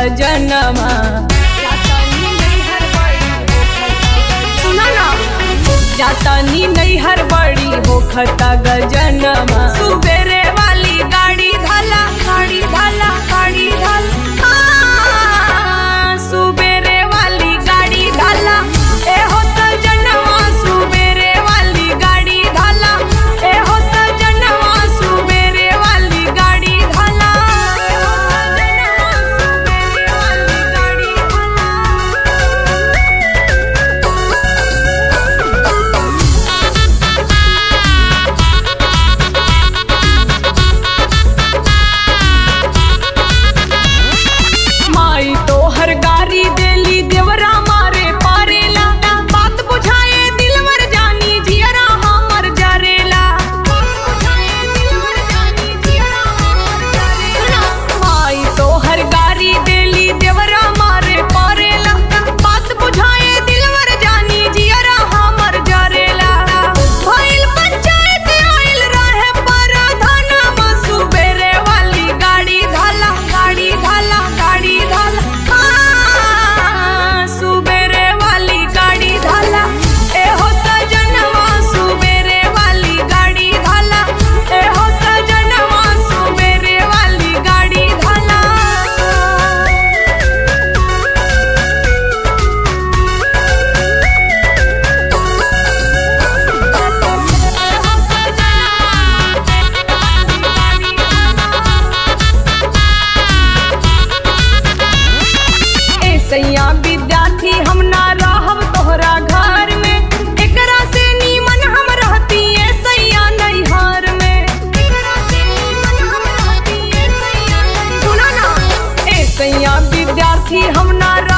गजनमा सुना ना जातानी नैहर बड़ी होखता गजनमा सुबेरे वाली गाड़ी धाला गाड़ी धाला गाड़ी धाला आ, सुबेरे वाली गाड़ी धाला ए हो सजनवा सुबेरे वाली गाड़ी धाला ए हो सजनवा सुबेरे वाली गाड़ी धाला ए हो सजनवा सुबेरे वाली गाड़ी धाला माई तो हर गारी देली देवरा मारे पारेला बात बुझाए दिलवर जानी जियरा हमर जरेला माई तो हर गारी देली देवरा मारे पारेला बात बुझाए दिलवर जानी जियरा हमर जरेला भइल पंचायत आइल रहे परधनमा सुबेरे वाली गाड़ी धाला गाड़ी धाला गाड़ी धाला हाँ, सुबेरे वाली गाड़ी धाला ए हो सजनवा सुबेरे वाली गाड़ी धाला ए हो सजनवा सुबेरे वाली गाड़ी धाला ए सैया विद्यार्थी हम ना रहब तोहरा घर में एकरा से नीमन हम रहती ए सैया नैहर में एकरा से नीमन हम रहती ए सैया सुना ना ए सैया विद्यार्थी हम ना रह